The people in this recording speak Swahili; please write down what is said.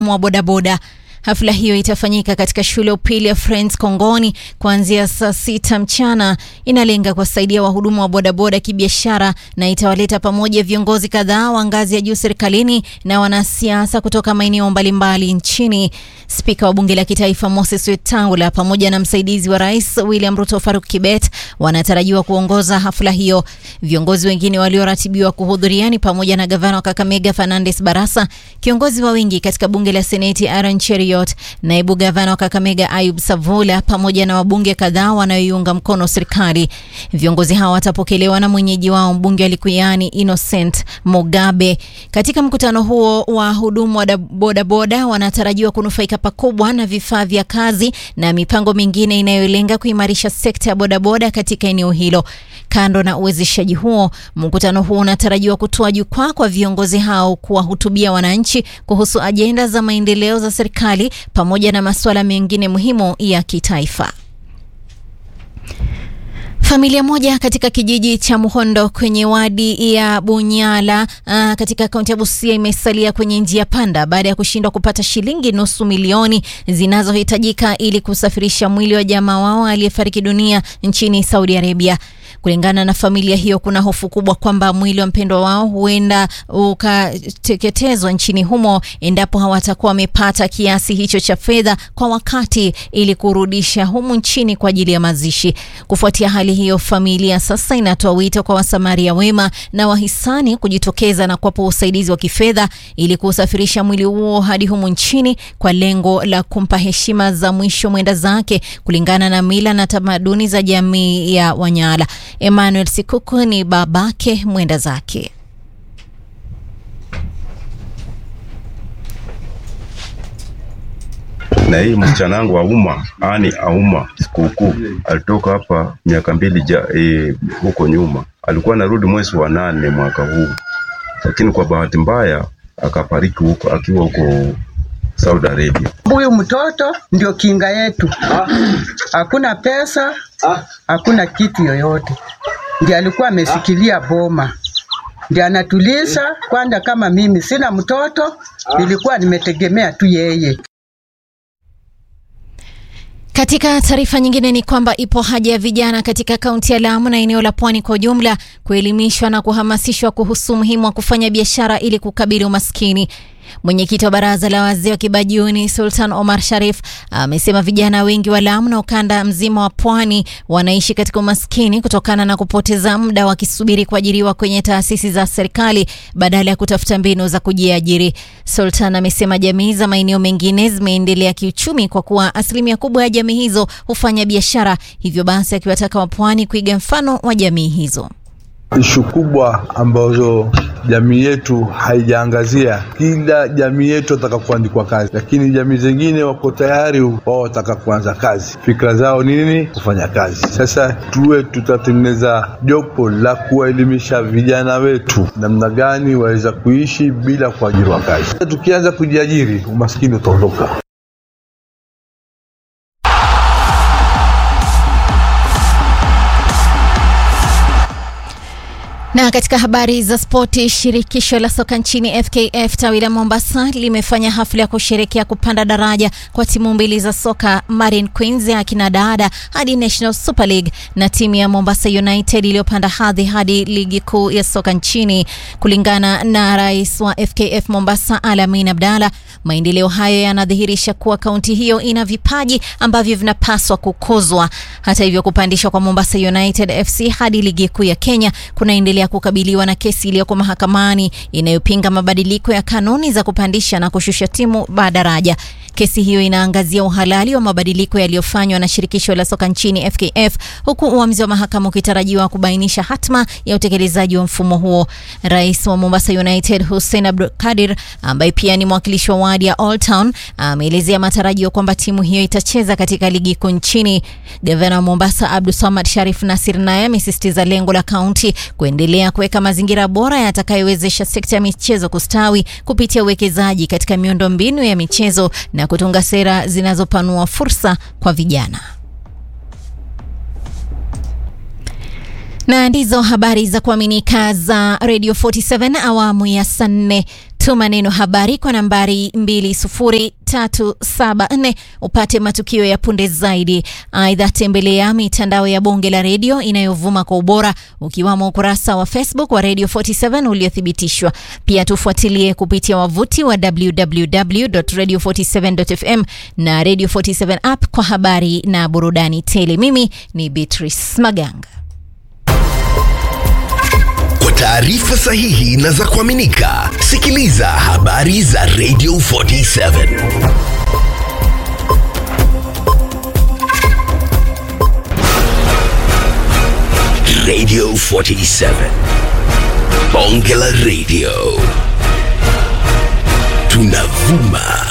wa bodaboda. Hafla hiyo itafanyika katika shule ya upili ya Friends Kongoni kuanzia saa sita mchana. Inalenga kuwasaidia wahudumu wa bodaboda kibiashara na itawaleta pamoja viongozi kadhaa wa ngazi ya juu serikalini na wanasiasa kutoka maeneo mbalimbali nchini. Spika wa bunge la kitaifa Moses Wetangula pamoja na msaidizi wa rais William Ruto Faruk Kibet wanatarajiwa kuongoza hafla hiyo. Viongozi wengine walioratibiwa kuhudhuria ni pamoja na gavana wa Kakamega Fernandes Barasa, kiongozi wa wengi katika bunge la seneti Aaron Cheriot, naibu gavana wa Kakamega Ayub Savula pamoja na wabunge kadhaa wanaoiunga mkono serikali. Viongozi hawa watapokelewa na mwenyeji wao mbunge wa Likuyani Innocent Mugabe. Katika mkutano huo, wahudumu wa bodaboda wanatarajiwa kunufaika pakubwa na vifaa vya kazi na mipango mingine inayolenga kuimarisha sekta ya bodaboda katika eneo hilo. Kando na uwezeshaji huo, mkutano huo unatarajiwa kutoa jukwaa kwa viongozi hao kuwahutubia wananchi kuhusu ajenda za maendeleo za serikali pamoja na masuala mengine muhimu ya kitaifa. Familia moja katika kijiji cha Muhondo kwenye wadi ya Bunyala uh, katika kaunti ya Busia imesalia kwenye njia panda baada ya kushindwa kupata shilingi nusu milioni zinazohitajika ili kusafirisha mwili wa jamaa wao aliyefariki dunia nchini Saudi Arabia. Kulingana na familia hiyo, kuna hofu kubwa kwamba mwili wa mpendwa wao huenda ukateketezwa nchini humo endapo hawatakuwa wamepata kiasi hicho cha fedha kwa wakati ili kurudisha humu nchini kwa ajili ya mazishi. Kufuatia hali hiyo, familia sasa inatoa wito kwa wasamaria wema na wahisani kujitokeza na kuwapa usaidizi wa kifedha ili kuusafirisha mwili huo hadi humu nchini kwa lengo la kumpa heshima za mwisho mwenda zake kulingana na mila na tamaduni za jamii ya Wanyala. Emmanuel Sikuku ni babake mwenda zake. na hii msichana wangu Auma ani Auma sikukuu alitoka hapa miaka mbili ja, e, huko nyuma, alikuwa anarudi mwezi wa nane mwaka huu, lakini kwa bahati mbaya akafariki huko akiwa huko Saudi Arabia. Huyu mtoto ndio kinga yetu, hakuna pesa, hakuna kitu yoyote, ndiye alikuwa amesikilia boma, ndiye anatuliza kwanza. Kama mimi sina mtoto, nilikuwa nimetegemea tu yeye. Katika taarifa nyingine ni kwamba ipo haja ya vijana katika kaunti ya Lamu na eneo la Pwani kwa ujumla kuelimishwa na kuhamasishwa kuhusu umuhimu wa kufanya biashara ili kukabili umaskini. Mwenyekiti wa baraza la wazee wa Kibajuni Sultan Omar Sharif amesema vijana wengi wa Lamu na ukanda mzima wa pwani wanaishi katika umaskini kutokana na kupoteza muda wakisubiri kuajiriwa kwenye taasisi za serikali badala ya kutafuta mbinu za kujiajiri. Sultan amesema jamii za maeneo mengine zimeendelea kiuchumi kwa kuwa asilimia kubwa ya jamii hizo hufanya biashara, hivyo basi akiwataka wapwani kuiga mfano wa jamii hizo. Ishu kubwa ambazo jamii yetu haijaangazia, kila jamii yetu wataka kuandikwa kazi, lakini jamii zingine wako tayari, wao wataka kuanza kazi. Fikra zao ni nini? Kufanya kazi. Sasa tuwe tutatengeneza jopo la kuwaelimisha vijana wetu namna gani waweza kuishi bila kuajiriwa kazi. Tukianza kujiajiri, umaskini utaondoka. Na katika habari za spoti, shirikisho la soka nchini FKF tawi la Mombasa limefanya hafla ya kusherekea kupanda daraja kwa timu mbili za soka Marine Queens ya akina dada hadi National Super League na timu ya Mombasa United iliyopanda hadhi hadi ligi kuu ya soka nchini. Kulingana na rais wa FKF Mombasa Alamin Abdalla, maendeleo hayo yanadhihirisha kuwa kaunti hiyo ina vipaji ambavyo vinapaswa kukuzwa. Hata hivyo, kupandishwa kwa Mombasa United FC hadi ligi kuu ya Kenya kunaendelea kukabiliwa na kesi iliyoko mahakamani inayopinga mabadiliko ya kanuni za kupandisha na kushusha timu daraja. Kesi hiyo inaangazia uhalali wa mabadiliko yaliyofanywa na shirikisho la soka nchini FKF, huku uamuzi wa mahakama ukitarajiwa kubainisha hatma ya utekelezaji wa mfumo huo. Rais wa Mombasa United Hussein Abdulkadir, ambaye pia ni mwakilishi wa wadi ya Old Town, ameelezea matarajio kwamba timu hiyo itacheza katika ligi kuu nchini. Gavana wa Mombasa Abdul Samad Sharif Nasir naye amesisitiza lengo la kaunti kuendelea kuweka mazingira bora yatakayowezesha sekta ya michezo kustawi kupitia uwekezaji katika miundo mbinu ya michezo na kutunga sera zinazopanua fursa kwa vijana. na ndizo habari za kuaminika za Radio 47 awamu ya saa nne. Tuma neno habari kwa nambari 20374 upate matukio ya punde zaidi. Aidha, tembelea mitandao ya bonge la redio inayovuma kwa ubora ukiwamo ukurasa wa Facebook wa Radio 47 uliothibitishwa. Pia tufuatilie kupitia wavuti wa www.radio47.fm na Radio 47 app kwa habari na burudani tele. Mimi ni Beatrice Maganga. Kwa taarifa sahihi na za kuaminika, sikiliza habari za Radio 47. Radio 47. Bonge la Radio. Tunavuma